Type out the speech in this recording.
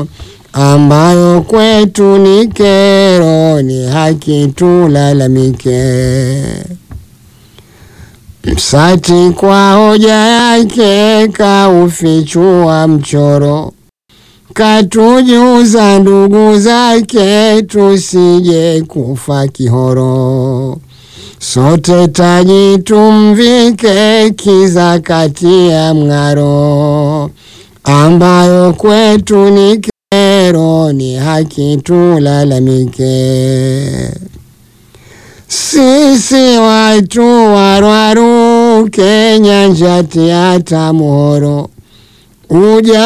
mchoro ambayo kwetu ni kero, ni haki tulalamike. Msati kwa hoja yake kaufichua mchoro, katujuza ndugu zake tusije kufa kihoro. Sote taji tumvike kiza kati ya mng'aro, ambayo kwetu ni kero, ni haki tulalamike. Sisi watu warwaru Kenya njati hata muhoro uja